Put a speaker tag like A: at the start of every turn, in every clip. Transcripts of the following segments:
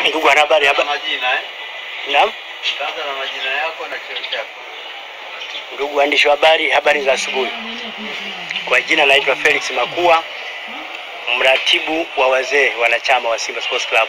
A: Ndugu wanahabari, haba
B: Majina eh?
A: naam.
B: Taanza na majina yako na cheo chako.
A: Ndugu waandishi wa habari, habari za asubuhi. Kwa jina naitwa Felix Makua, mratibu wa wazee wanachama wa Simba Sports Club.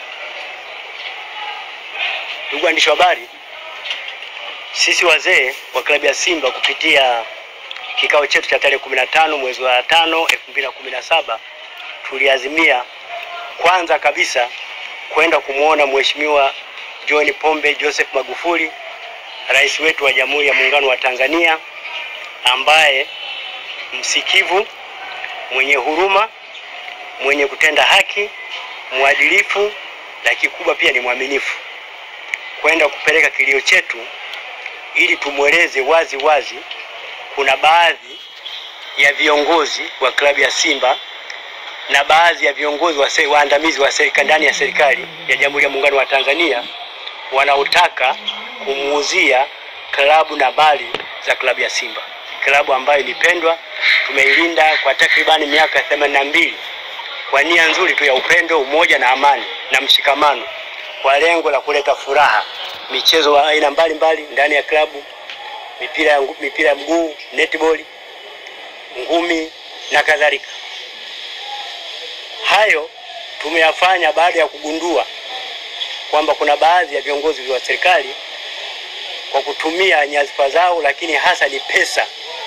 A: Ndugu waandishi wa habari, sisi wazee wa klabu ya Simba kupitia kikao chetu cha tarehe 15 mwezi wa 5 2017 tuliazimia kwanza kabisa kwenda kumwona Mheshimiwa John Pombe Joseph Magufuli, rais wetu wa Jamhuri ya Muungano wa Tanzania, ambaye msikivu, mwenye huruma, mwenye kutenda haki, mwadilifu na kikubwa pia ni mwaminifu, kwenda kupeleka kilio chetu ili tumweleze wazi wazi kuna baadhi ya viongozi wa klabu ya Simba na baadhi ya viongozi wa se- waandamizi wa serikali ndani ya serikali ya Jamhuri ya Muungano wa Tanzania wanaotaka kumuuzia klabu na mali za klabu ya Simba, klabu ambayo ilipendwa, tumeilinda kwa takribani miaka themanini na mbili kwa nia nzuri tu ya upendo, umoja na amani na mshikamano, kwa lengo la kuleta furaha, michezo wa aina mbalimbali ndani ya klabu, mipira ya, ngu- mipira ya mguu, netball, ngumi na kadhalika. Hayo tumeyafanya baada ya kugundua kwamba kuna baadhi ya viongozi wa serikali kwa kutumia nyadhifa zao, lakini hasa ni pesa,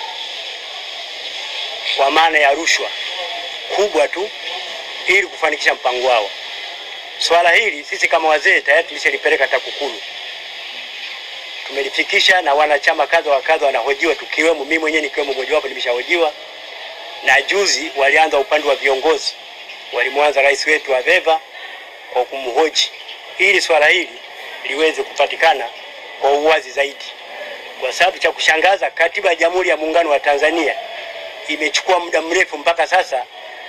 A: kwa maana ya rushwa kubwa tu, ili kufanikisha mpango wao. Swala hili sisi kama wazee tayari tulishalipeleka TAKUKURU, tumelifikisha na wanachama kadha wa kadha wanahojiwa, tukiwemo mimi mwenyewe nikiwemo mojawapo, nimeshahojiwa na juzi walianza upande wa viongozi, walimwanza rais wetu wa VEVA kwa kumhoji ili swala hili liweze kupatikana kwa uwazi zaidi, kwa sababu cha kushangaza, katiba ya Jamhuri ya Muungano wa Tanzania imechukua muda mrefu mpaka sasa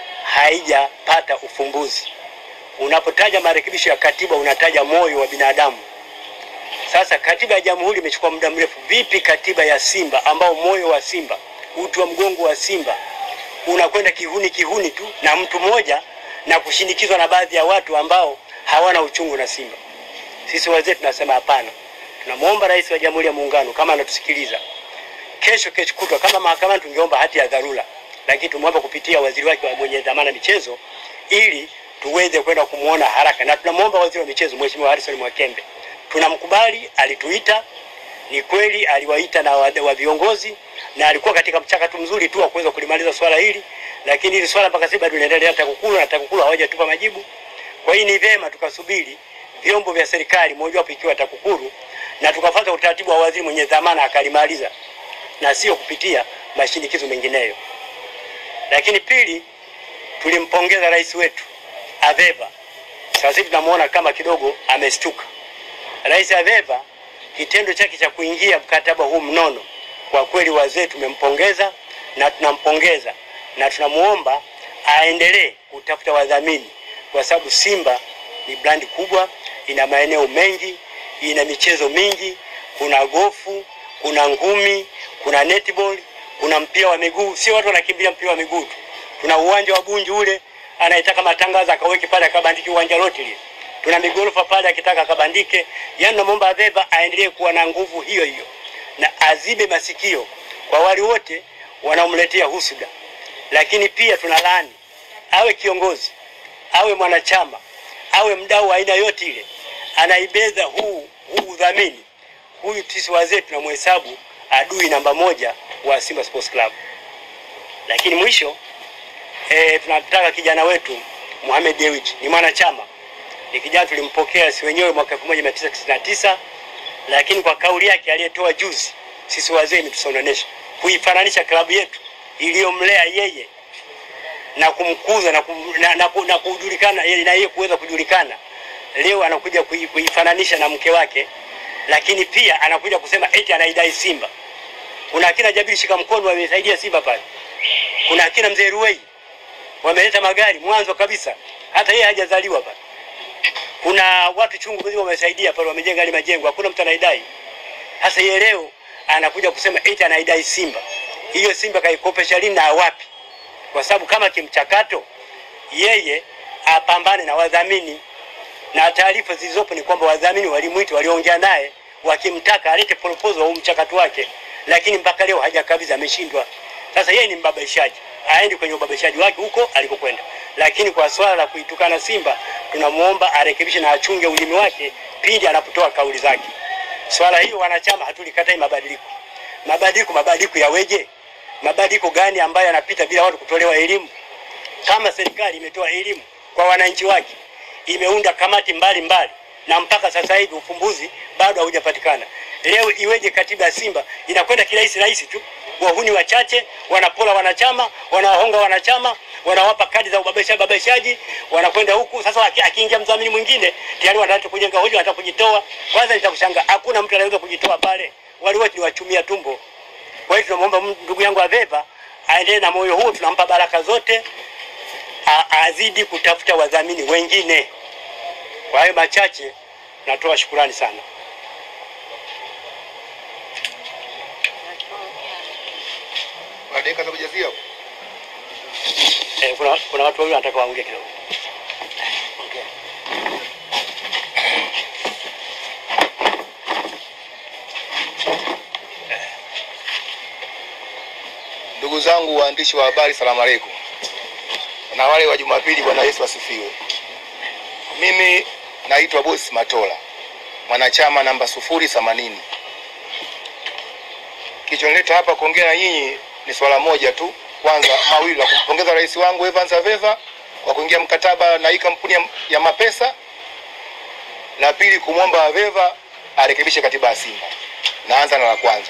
A: haijapata ufumbuzi. Unapotaja marekebisho ya katiba unataja moyo wa binadamu. Sasa katiba ya jamhuri imechukua muda mrefu, vipi katiba ya Simba ambao moyo wa Simba, uti wa mgongo wa Simba unakwenda kihuni kihuni tu na mtu mmoja na kushinikizwa na baadhi ya watu ambao hawana uchungu na Simba. Sisi wazee tunasema hapana. Tunamwomba Rais wa Jamhuri ya Muungano kama anatusikiliza, kesho kesho kutwa, kama mahakamani tungeomba hati ya dharura, lakini tumwomba kupitia waziri wake wa mwenye dhamana michezo, ili tuweze kwenda kumwona haraka, na tunamwomba waziri wa michezo Mheshimiwa Harrison Mwakembe, tunamkubali, alituita ni kweli aliwaita na wa, wa viongozi na alikuwa katika mchakato mzuri tu wa kuweza kulimaliza swala hili, lakini hili swala mpaka sasa bado linaendelea TAKUKURU na TAKUKURU hawajatupa majibu. Kwa hiyo ni vyema tukasubiri vyombo vya serikali, mojawapo ikiwa TAKUKURU, na tukafuata utaratibu wa waziri mwenye dhamana akalimaliza, na sio kupitia mashinikizo mengineyo. Lakini pili, tulimpongeza rais wetu Aveva. Sasa hivi tunamuona kama kidogo amestuka. Rais Aveva kitendo chake cha kuingia mkataba huu mnono, kwa kweli wazee tumempongeza na tunampongeza na tunamuomba aendelee kutafuta wadhamini, kwa sababu Simba ni brandi kubwa, ina maeneo mengi, ina michezo mingi, kuna gofu, kuna ngumi, kuna netball, kuna mpira wa miguu. Sio watu wanakimbilia mpira wa miguu tu, tuna uwanja wa Bunju ule, anayetaka matangazo akaweke pale akabandiki uwanja lote lile tuna migorofa pale akitaka akabandike. Yani namwomba Aveva aendelee kuwa na nguvu hiyo hiyo na azibe masikio kwa wale wote wanaomletea husuda, lakini pia tuna laani awe kiongozi awe mwanachama awe mdau wa aina yote ile, anaibeza huu huu udhamini, huyu sisi wazee tunamhesabu adui namba moja wa Simba Sports Club. Lakini mwisho e, tunataka kijana wetu Mohamed Dewji ni mwanachama ni kijana tulimpokea si wenyewe mwaka 1999 lakini kwa kauli yake aliyetoa juzi, sisi wazee imetusononesha kuifananisha klabu yetu iliyomlea yeye na kumkuza na, kum, na, na, ku- na kujulikana yeye- na yeye kuweza kujulikana. Leo anakuja kui- kuifananisha na mke wake, lakini pia anakuja kusema eti anaidai Simba. Kuna akina Jabiri shika mkono wamesaidia Simba pale, kuna akina mzee Ruwei wameleta magari mwanzo kabisa, hata yeye hajazaliwa pale kuna watu chungu mzima wamesaidia pale, wamejenga ile majengo, hakuna mtu anaidai. Sasa yeye leo anakuja kusema eti anaidai Simba. Hiyo Simba kaikopesha lini na wapi? Kwa sababu kama kimchakato yeye apambane na wadhamini na taarifa zilizopo ni kwamba wadhamini walimwita, waliongea naye wakimtaka alete proposal au mchakato wake, lakini mpaka leo hajakabidhi, ameshindwa. Sasa yeye ni mbabaishaji, aende kwenye ubabaishaji wake huko alikokwenda, lakini kwa swala la kuitukana Simba tunamuomba arekebishe na achunge ulimi wake pindi anapotoa kauli zake. Swala hilo wanachama hatulikatai mabadiliko. Mabadiliko, mabadiliko yaweje? Mabadiliko gani ambayo yanapita bila watu kutolewa elimu? Kama serikali imetoa elimu kwa wananchi wake, imeunda kamati mbalimbali mbali, na mpaka sasa hivi ufumbuzi bado haujapatikana. Leo iweje katiba ya Simba inakwenda kirahisi rahisi tu? Wahuni wachache wanapola wanachama, wanawahonga wanachama, wanawapa kadi za ubabaishaji babaishaji, wanakwenda huku. Sasa aki- akiingia mdhamini mwingine tayari wanataka kujenga hoja, wanataka kujitoa. Kwanza nitakushangaa, hakuna mtu anaweza kujitoa pale, wale wote ni wachumia tumbo. Kwa hiyo tunamwomba ndugu yangu Aveva aendelee na moyo huo, tunampa baraka zote, a- azidi kutafuta wadhamini wengine. Kwa hayo machache, natoa shukurani sana.
C: Kuna dakika za kujazia hapo.
A: Eh, kuna, kuna watu wawili wanataka waongee kidogo.
C: Ndugu zangu waandishi wa habari, salamu alaikum, na wale wa Jumapili, Bwana Yesu asifiwe. Mimi naitwa Bosi Matola, mwanachama namba sufuri themanini. Kilichonileta hapa kuongea na nyinyi ni swala moja tu, kwanza mawili, la kumpongeza rais wangu Evans Aveva kwa kuingia mkataba na hii kampuni ya, ya mapesa. La pili, kumwomba Aveva arekebishe katiba ya Simba. Naanza na la kwanza.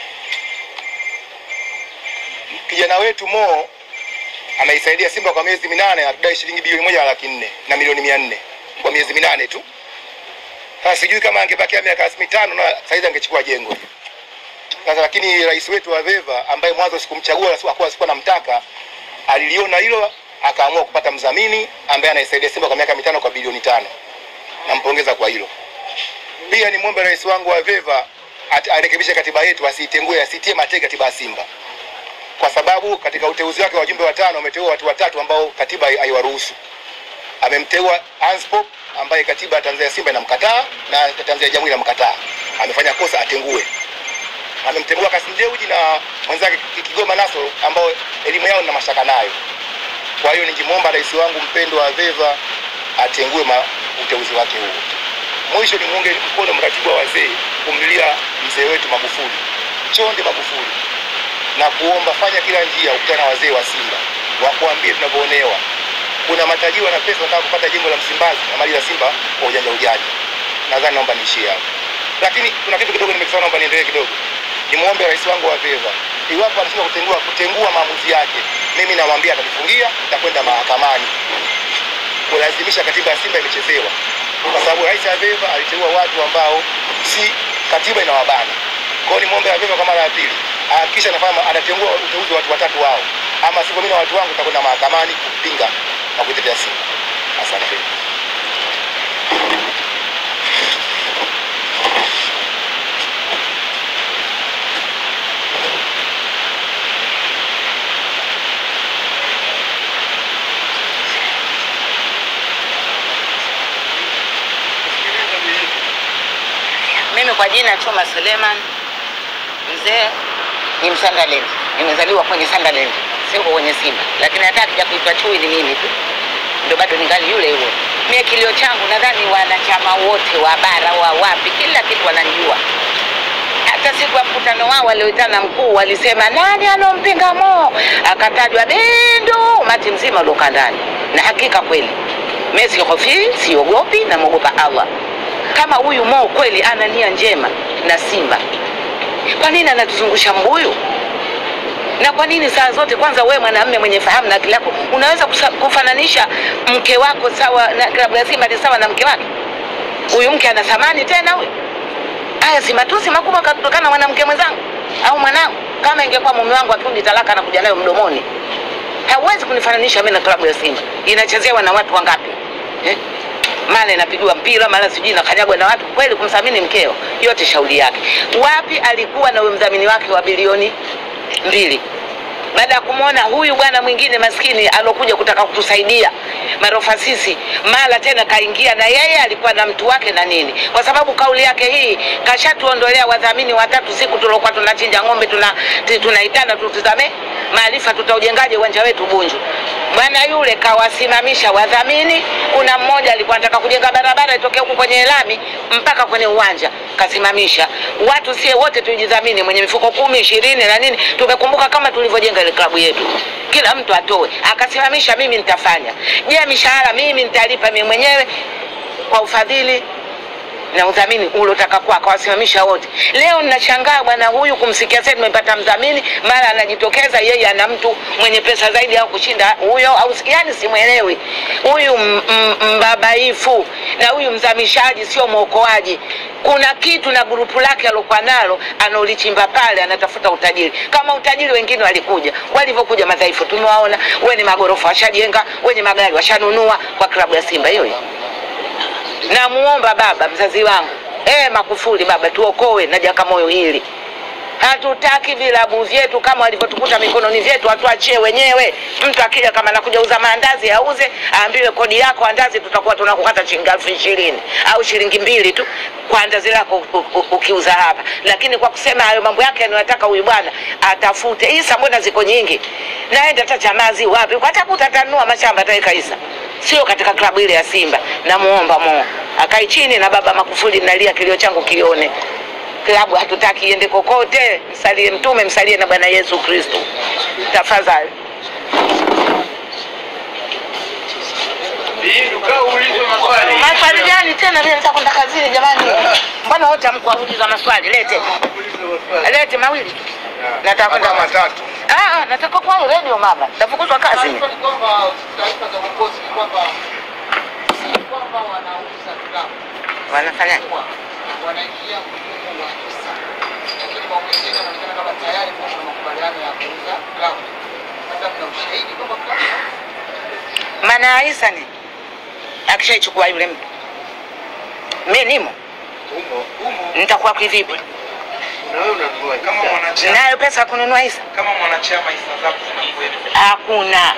C: kijana wetu Mo anaisaidia Simba kwa miezi minane, atudai shilingi bilioni moja na laki nne na milioni mia nne kwa miezi minane tu. Sasa sijui kama angebakia miaka mitano na saizi angechukua jengo sasa, lakini rais wetu wa Veva ambaye mwanzo sikumchagua akuwa sikuwa namtaka, aliliona hilo akaamua kupata mdhamini ambaye anaisaidia Simba kwa miaka mitano kwa bilioni tano. Nampongeza kwa hilo. Pia nimwombe rais wangu wa Veva at- arekebishe katiba yetu, asiitengue, asitie mateke katiba ya Simba kwa sababu katika uteuzi wake wa wajumbe watano ameteua watu watatu ambao katiba hai- haiwaruhusu. Amemteua Hans Pop ambaye katiba ya Tanzania Simba inamkataa na Tanzania Jamhuri inamkataa, amefanya kosa atengue. Amemteua Kasim Dewji na mwenzake Ki- Kigoma Naso ambao elimu yao nina mashaka nayo. Kwa hiyo ningemwomba rais wangu mpendwa Aveva atengue ma, uteuzi wake huo. Mwisho ni muunge mkono mratibu wa wazee kumlilia mzee wetu Magufuli, Chonde Magufuli na kuomba fanya kila njia ukutana na wazee wa Simba wakuambie tunavyoonewa. Kuna matajiri wana pesa wanataka kupata jengo la Msimbazi na mali za Simba kwa ujanja ujanja. Nadhani naomba niishie hapo, lakini kuna kitu kidogo nimekisema, naomba niendelee kidogo. Nimwombe rais wangu wa Veva, iwapo anashindwa kutengua kutengua maamuzi yake, mimi namwambia atanifungia, nitakwenda mahakamani kulazimisha katiba ya Simba imechezewa, kwa sababu rais Aveva aliteua watu ambao si katiba inawabana. Kwa hiyo nimwombe Aveva kwa mara ya pili hakikisha anafanya anatengua uteuzi wa watu watatu wao, ama sivyo mimi na watu wangu tutakwenda mahakamani kupinga na kuitetea Simba. Asante.
D: Mimi kwa jina Chuma Suleiman, mzee ni Msandalend, nimezaliwa kwenye Sunderland, siko kwenye Simba, lakini hata akija kuitwa chui ni mimi tu, ndio bado ningali yule yule. Mie kilio changu, nadhani wanachama wote wa bara wa wapi, kila kitu wananijua. Hata siku ya mkutano wao walioitana mkuu walisema nani anompinga Mo, akatajwa Bindu, umati mzima uliokaa ndani, na hakika kweli mimi sihofii, siogopi, namwogopa Allah. Kama huyu Mo kweli ana nia njema na Simba, kwa nini anatuzungusha mbuyu? Na kwa nini saa zote, kwanza wewe mwanamume mwenye fahamu na akili yako unaweza kusa- kufananisha mke wako sawa na klabu ya Simba ni sawa na mke wake? Huyu mke ana thamani tena huyu? Haya si matusi makubwa kutokana na mwanamke mwenzangu au mwanangu. Kama ingekuwa mume wangu akiundi talaka anakuja nayo mdomoni, hauwezi kunifananisha mimi na klabu ya Simba. Inachezewa na watu wangapi eh? Mara inapigiwa mpira, mara sijui inakanyagwa na watu. Kweli kumthamini mkeo, yote shauri yake. Wapi alikuwa na huyo mdhamini wake wa bilioni mbili? baada ya kumwona huyu bwana mwingine maskini alokuja kutaka kutusaidia marofa sisi, mara tena kaingia na yeye alikuwa na mtu wake na nini, kwa sababu kauli yake hii kashatuondolea wadhamini watatu siku tuliokuwa tunachinja ng'ombe, tuna ti- tunaitana tutizame maarifa, tutaujengaje uwanja wetu Bunju. Bwana yule kawasimamisha wadhamini. Kuna mmoja alikuwa anataka kujenga barabara itoke huku kwenye lami mpaka kwenye uwanja, kasimamisha watu. Sie wote tujidhamini, mwenye mifuko kumi ishirini na nini, tumekumbuka kama tulivyojenga ile klabu yetu, kila mtu atoe. Akasimamisha, mimi nitafanya. Je, mishahara mimi nitalipa mimi mwenyewe kwa ufadhili na udhamini uliotaka kwako, wasimamisha wote. Leo ninashangaa bwana huyu kumsikia sasa tumepata mdhamini, mara anajitokeza yeye ana mtu mwenye pesa zaidi au kushinda huyo, au yani simwelewi huyu m- m- mbabaifu na huyu mzamishaji, sio mwokoaji. Kuna kitu na grupu lake alokuwa nalo anaulichimba pale, anatafuta utajiri kama utajiri. Wengine walikuja walivyokuja madhaifu, tumewaona wenye magorofa washajenga, wenye magari washanunua kwa klabu ya Simba hiyo hiyo namuomba baba mzazi wangu eh, Makufuli baba, tuokoe na Jakamoyo hili. Hatutaki vilabu vyetu kama walivyotukuta mikononi vyetu, atuachie wenyewe. Mtu akija kama anakuja uza maandazi auze, aambiwe kodi yako andazi, tutakuwa tunakukata shilingi elfu ishirini au shilingi mbili tu kwa andazi lako u- u- ukiuza hapa. Lakini kwa kusema hayo mambo yake anayotaka huyu bwana atafute Isa, mbona ziko nyingi, naenda hata Chamazi wapi, atakuta atanunua mashamba ataweka Isa, sio katika klabu ile ya Simba. Namuomba Mo akae chini na baba Makufuli, nalia kilio changu kione klabu hatutaki iende kokote. Msalie Mtume, msalie na Bwana Yesu Kristo tafadhali.
B: Bindu, kaa uulizwe maswali.
D: Maswali gani tena? Mimi nataka kwenda kazini jamani. Mbona wote hamkuwa kuuliza maswali? Lete
B: Uulizwe maswali.
D: lete mawili tu, nataka kwenda
C: Kama matatu.
D: Ah, ah, nataka kwa radio mama, tafukuzwa kazi mimi.
E: Taarifa ni kwamba taarifa za uongozi ni kwamba si kwamba wanauza klabu,
D: Wanafanya
E: kwa wanaingia mfumo wa hisa, lakini kwa wengine wanaonekana kama tayari kuna makubaliano ya kuuza klabu. Labda kuna ushahidi kwamba klabu
D: maana ya hisa ni akishaichukua yule mtu, mimi nimo
B: Umo, umo.
D: nitakuwa kivipi?
B: Na wewe unatoa
F: kama mwanachama
D: Nayo pesa ya kununua hisa
F: kama mwanachama hisa zako zinakuwepo.
D: hakuna,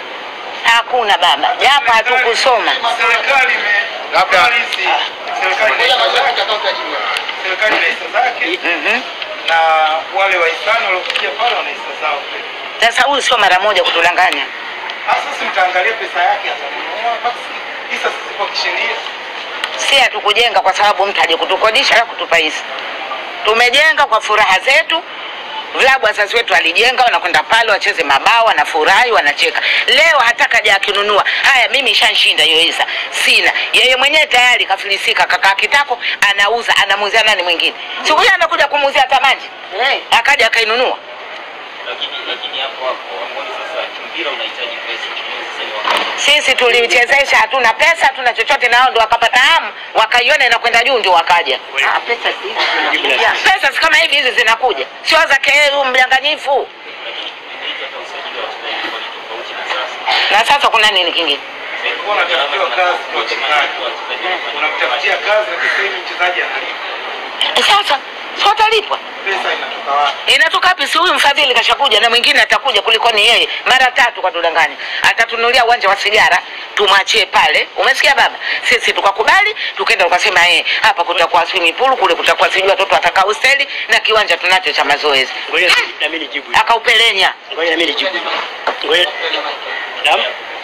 D: hakuna baba, japo hatukusoma.
F: Serikali ime
C: Labda-
F: halisi, serikali ina
E: moja
F: hisa
E: mazao
F: zake,
E: utakaotajiri
F: serikali ina hisa zake
D: Mhm.
F: na wale wahisani waliokuja pale wana hisa zao pia.
D: Sasa huyu sio mara moja kutudanganya.
F: Sasa si mtaangalia pesa yake atanunua, basi hisa zisipo kisheria.
D: si hatukujenga kwa sababu mtu aje kutukodisha na kutupa hisa. Tumejenga kwa furaha zetu. Vilabu wazazi wetu walijenga, wanakwenda pale wacheze mabao, wanafurahi, wanacheka. Leo hata kaja akinunua, haya, mimi ishanshinda hiyo hisa, sina. Yeye mwenyewe tayari kafilisika, kakaa kitako, anauza, anamuuzia nani mwingine? Siku hiyo anakuja kumuuzia hata maji, akaja akainunua.
G: lakini lakini hapo hapo amboni sasa mpira unahitaji pesa Kwa sasa ni wakati
D: Sisi tulichezesha, hatuna pesa, hatuna chochote, na hao ndo wakapata hamu, wakaiona inakwenda juu, ndio wakaja. Ah, pesa si hizi zinakuja. Pesa si kama hivi hizi zinakuja, sio za keu mdanganyifu.
G: lakini kipindi hiki hata usajili wa wachezaji ulikuwa ni tofauti na sasa
D: Na sasa kuna nini kingine?
F: Ulikuwa unatafutiwa kazi kwa wachezaji, unamtafutia kazi, lakini sasa hivi mchezaji analipa.
D: Eh, Sasa si watalipwa,
F: Pesa inatoka wapi?
D: inatoka wapi? Si huyu mfadhili kashakuja na mwingine atakuja kuliko ni yeye mara tatu kwa tudanganya, atatunulia uwanja wa sigara tumwachie pale. Umesikia baba? Sisi tukakubali, tukaenda tukasema, eh, hapa kutakuwa swimming pool, kule kutakuwa sijui watoto watakaa hosteli na kiwanja tunacho cha mazoezi.
A: Ngoja na mimi nijibu.
D: Akaupelenya
A: Ngoja na mimi nijibu. Ngoja. Naam.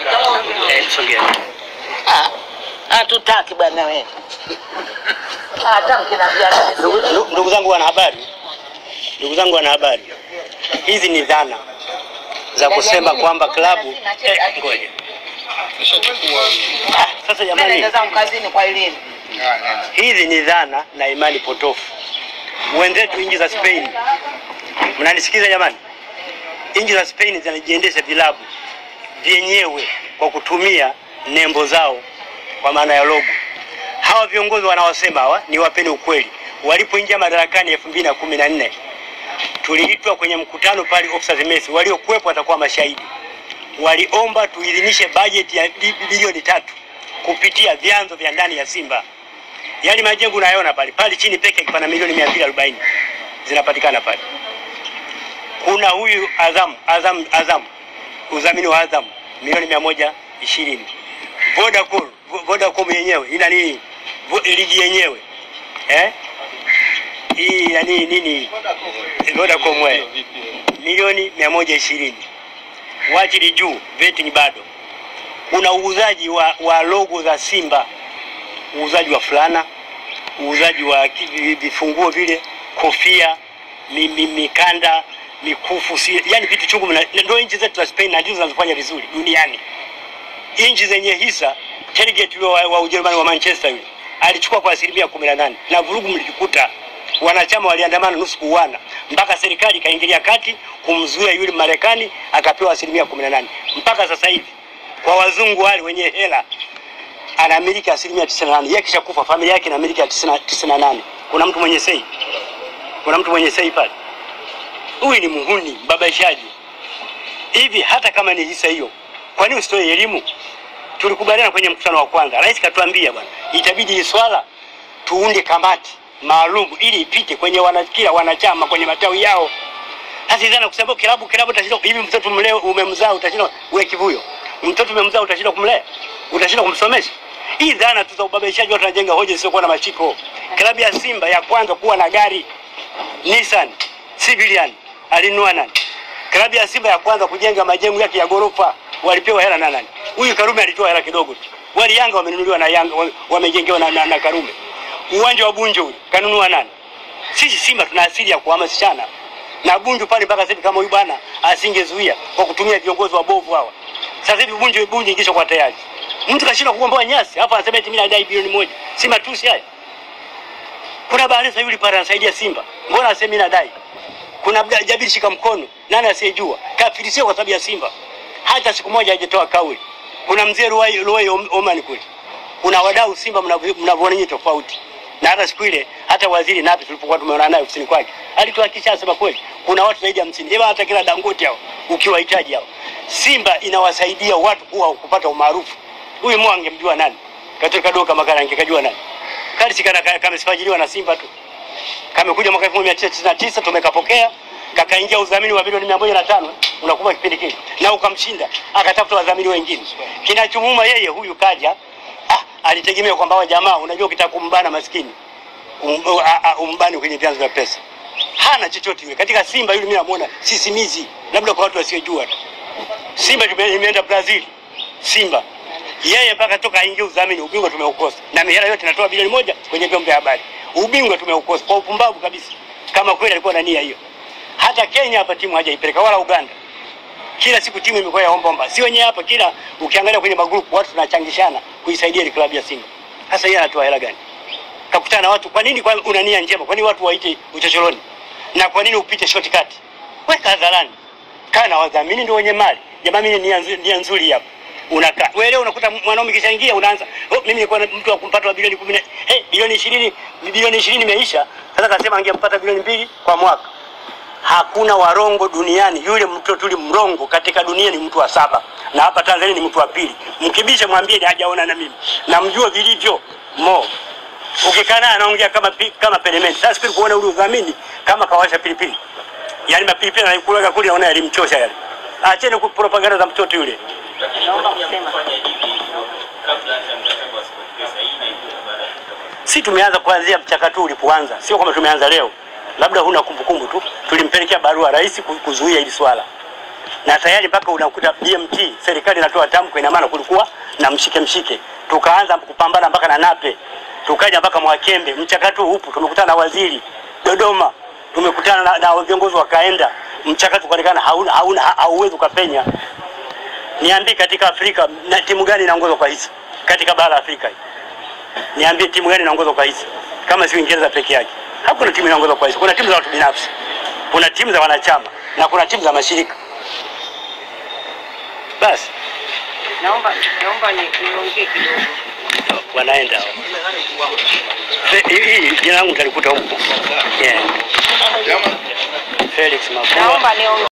A: Eh, songea.
D: Ah, hatutaki bwana wewe. Hata mkinaambia
A: Ndugu- ndugu- Ndugu zangu wanahabari, ndugu zangu wanahabari, hizi ni dhana za kusema kwamba klabu eh, ngoja. Ah, sasa jamani,
D: naenda zangu kazini kwa elini.
A: hizi ni dhana na imani potofu. Wenzetu nchi za Spain, mnanisikiza jamani? Nchi za Spain zinajiendesha vilabu vyenyewe kwa kutumia nembo zao kwa maana ya logo. Hawa viongozi wanaosema hawa ni wapeni ukweli, walipoingia madarakani elfu mbili na kumi na nne tuliitwa kwenye mkutano pale Officers Mess, waliokuwepo watakuwa mashahidi. Waliomba tuidhinishe bajeti ya bi- bilioni tatu kupitia vyanzo vya ndani ya Simba. Yale majengo unayoona pale pale chini peke yake pana milioni mia mbili arobaini zinapatikana pale. kuna huyu Azam Azam Azam udhamini wa Azam milioni mia moja ishirini Vodacom Vodacom yenyewe ina nini Vo- ligi yenyewe eh hii yani nini Vodacom wewe milioni mia moja ishirini wachili juu vetting bado kuna uuzaji wa, wa logo za Simba uuzaji wa fulana uuzaji wa ki- vifunguo vile kofia mi, mi, mikanda mikufu si, yani vitu chungu mna- ndio nchi zetu za Spain na ndizo zinazofanya vizuri duniani nchi zenye hisa Tergate yule wa, wa Ujerumani wa Manchester yule alichukua kwa asilimia kumi na nane na vurugu mlijikuta wanachama waliandamana nusu kuuana mpaka serikali ikaingilia kati kumzuia yule Marekani akapewa asilimia kumi na nane mpaka sasa hivi kwa wazungu wale wenye hela anamiliki asilimia tisini na nane yeye kishakufa familia yake inamiliki ya tisini na nane kuna mtu mwenye sei kuna mtu mwenye sei pale huyu ni muhuni mbabaishaji hivi hata kama ni hisa hiyo kwa nini usitoe elimu tulikubaliana kwenye mkutano wa kwanza rais katuambia bwana itabidi hii swala tuunde kamati maalum ili ipite kwenye wana, kila wanachama kwenye matawi yao sasa izana kusema kilabu kilabu utashinda hivi mtoto mlee umemzaa utashinda wewe kivuyo mtoto umemzaa utashinda kumlea utashinda kumsomesha hii dhana tu za ubabaishaji watu wanajenga hoja zisizokuwa na mashiko klabu ya Simba ya kwanza kuwa na gari Nissan civilian alinunua nani klabu ya Simba ya kwanza kujenga majengo yake ya gorofa walipewa hela na nani huyu Karume alitoa hela kidogo tu wali Yanga wamenunuliwa na Yanga wame- wamejengewa na, na, na Karume uwanja wa Bunjo ule kanunua nani sisi Simba tuna asili ya kuhamasishana na Bunju pale mpaka sasa hivi kama huyu bwana asingezuia kwa kutumia viongozi wabovu hawa. Sasa hivi Bunju Bunju ingisha kwa tayari. Mtu kashindwa kukomboa nyasi, hapa anasema eti mimi nadai bilioni moja. Si matusi haya. Kuna Bahresa yule pale anasaidia Simba. Mbona asemi mimi nadai? Kuna Abdul Jabir shika mkono. Nani asiyejua? Kafirisiwa kwa sababu ya Simba. Hata siku moja hajatoa kauli. Kuna mzee Ruwai Ruwai Oman kule. Kuna wadau Simba mnavyo- mnavyoona nyinyi tofauti. Na hata siku ile hata waziri Nape tulipokuwa tumeona naye ofisini kwake alituhakikisha asema kweli kuna watu zaidi ya 50 hebu hata kila Dangote hao ukiwahitaji hao Simba inawasaidia watu kuwa kupata umaarufu. Huyu Mo angemjua nani? Katika doka makala angekajua nani? Kali sikana kamesifajiliwa na Simba tu. Kamekuja mwaka 1999 tumekapokea kakaingia udhamini wa bilioni 105 unakuwa kipindi kile na ukamshinda akatafuta wadhamini wengine. Kinachomuuma yeye huyu kaja ah, alitegemea kwamba wa jamaa unajua ukitaka kumbana maskini um, a- a- umbani kwenye vyanzo vya pesa. Hana chochote yule. Katika Simba yule mimi namuona sisimizi, labda kwa watu wasiojua tu. Simba tume- imeenda Brazil. Simba yeye mpaka toka aingie udhamini, ubingwa tumeukosa, na mihela yote inatoa bilioni moja kwenye vyombo vya habari. Ubingwa tumeukosa kwa upumbavu kabisa, kama kweli alikuwa na nia hiyo. Hata Kenya hapa timu hajaipeleka wala Uganda. Kila siku timu imekuwa ya ombaomba, si wenyewe hapa. Kila ukiangalia kwenye magrupu watu tunachangishana kuisaidia ile klabu ya Simba. Sasa yeye anatoa hela gani? kakutana na watu. Kwa nini kwa una nia njema? Kwa nini watu waite uchochoroni? Na kwa nini upite shortcut? Weka hadharani, kaa na wadhamini, ndio wenye mali. Jamaa, mimi nia nzuri, nia nzuri hapa unakaa wewe leo unakuta mwanaume kishaingia unaanza oh, mimi nilikuwa na mtu wa kumpata wa bilioni 10 hey, bilioni 20 bilioni 20 imeisha sasa kasema angempata bilioni mbili kwa mwaka hakuna warongo duniani yule mtu tuli mrongo katika dunia ni mtu wa saba na hapa Tanzania ni mtu wa pili mkibisha mwambie ni hajaona na mimi namjua vilivyo mo ukikaa naye anaongea kama pi, kama pelementi sasa siku kuona ule udhamini kama kawasha pilipili yani mapilipili anakulaga kule naona yalimchosha yale acheni ku- propaganda za mtoto yule
D: Naomba kusema
G: Fanya hivi kabla hata mkataba wa SportPesa hii inaingia baada ya mkataba.
A: si tumeanza kuanzia mchakato ulipoanza, sio kama tumeanza leo, labda huna kumbukumbu tu. Tulimpelekea barua rais ku- kuzuia hili swala, na tayari mpaka unakuta BMT serikali inatoa tamko, ina maana kulikuwa na mshike mshike. Tukaanza kupambana mpaka na Nape, tukaja mpaka Mwakembe. Mchakato huu upo, tumekutana na waziri Dodoma, tumekutana na, na viongozi wakaenda, mchakato ukaonekana hauna hauna hauwezi ukapenya. Niambie, katika Afrika na timu gani inaongozwa kwa hisa katika bara la Afrika hii? Niambie timu gani inaongozwa kwa hisa kama si Uingereza peke yake? Hakuna timu inaongozwa kwa hisa. Kuna timu za watu binafsi, kuna timu za wanachama na kuna timu za mashirika. Basi
D: naomba naomba ni- niongee kidogo.
A: wanaenda hao. Fe- hii hii jina langu nitalikuta huko. Yeah. Felix Mafua.
D: Naomba niongee